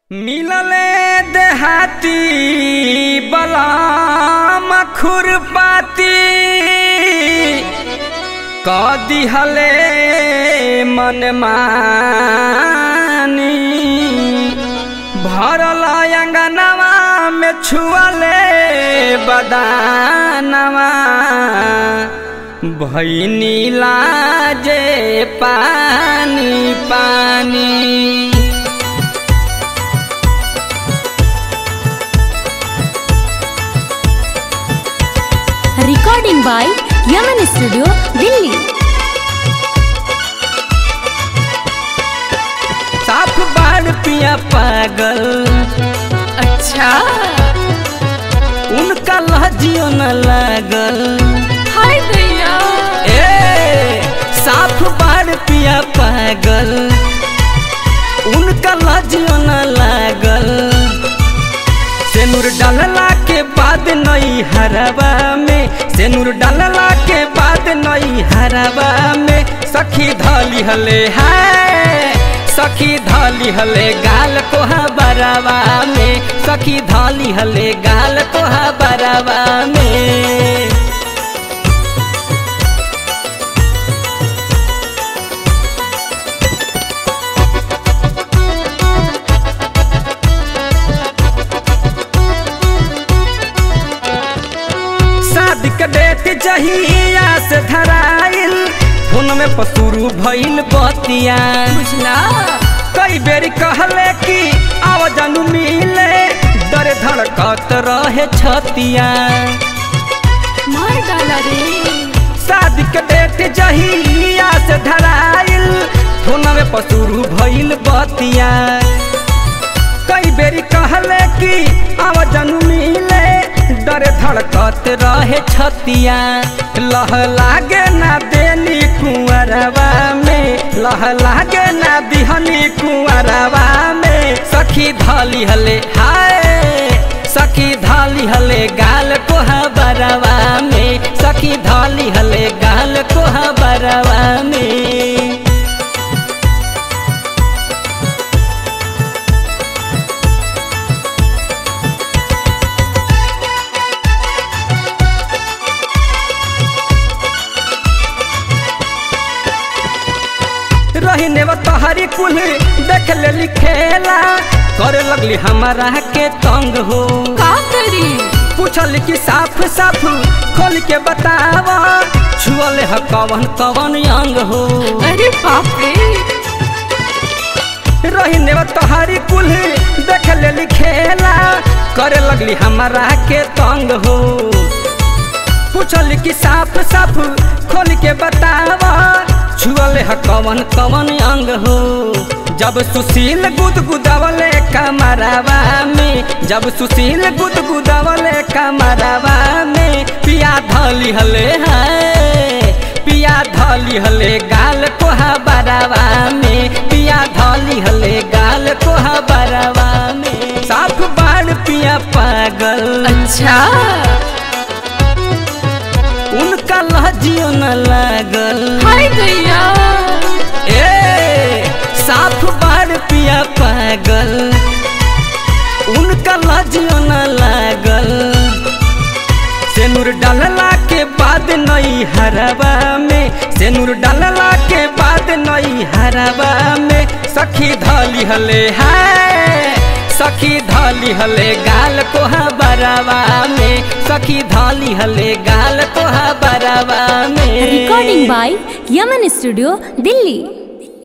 मिलले देहाती बलाम खुरपाती क दिहले मन मानी भरल अंगनवा में छुअले बदानवा भैनी लाजे पानी पानी recording by Yaman Studio, Delhi. साफ बाढ़ पिया पागल अच्छा उनका लहजियो न लागल हाय भैया ए साफ बाढ़ पिया पागल उनका लहजियो न लागल सेनुर डालला के बाद नई हरवा में सेनुर डालला के बाद नई हरवा में सखी धली हले है सखी धली हले गाल कोहा बरवा में सखी धली हले गाल कोहा बरवा में शादी के डेट जहिया से धराइल फोन में पसुरू भइल बतिया बुझला कई बेरी कहले कि आव जानू मिले दर धड़कत रहे छतिया मार डाला रे शादी के डेट जहिया से धराइल फोन में पसुरू भइल बतिया कई बेरी कहले कि आव जानू मिले डर धड़कत रहे छतिया लह लागे ना देनी कुंवरवा में लह लागे ना दिहनी कुंवरवा में सखी धली हले हाय सखी धली हले गाल कोहा बरवा में सखी धली हले गाल कोहा बरवा में रहीने तोहरी कुल देख ले खेला करे लगली हमारा के तंग हो का करी पूछल कि साफ साफ खोल के बतावा छुअले ह कवन कवन अंग हो अरे बाप रे रहीने तोहरी कुल देख ले खेला करे लगली हमारा के तंग हो पूछल कि साफ साफ खोल के बतावा छुअले ह कवन कवन अंग हो जब सुशील गुदगुदावले कमरवा में जब सुशील गुदगुदावले कमरवा में पिया धली हले है पिया धली हले गाल कोहा बरवा में पिया धली हले गाल कोहा बरवा में साफ बाढ़ पिया पागल अच्छा उनका लहजियो न लागल हाय भैया ए साफ बार पिया पागल उनका लहजियो न लागल सेनुर डालला के बाद नई हरवा में सेनुर डालला के बाद नई हरवा में सखी धली हले है सखी धली हले गाल कोहा बरवा में सखी धली हले गाल कोहा बरवा में recording by Yaman Studio, Delhi.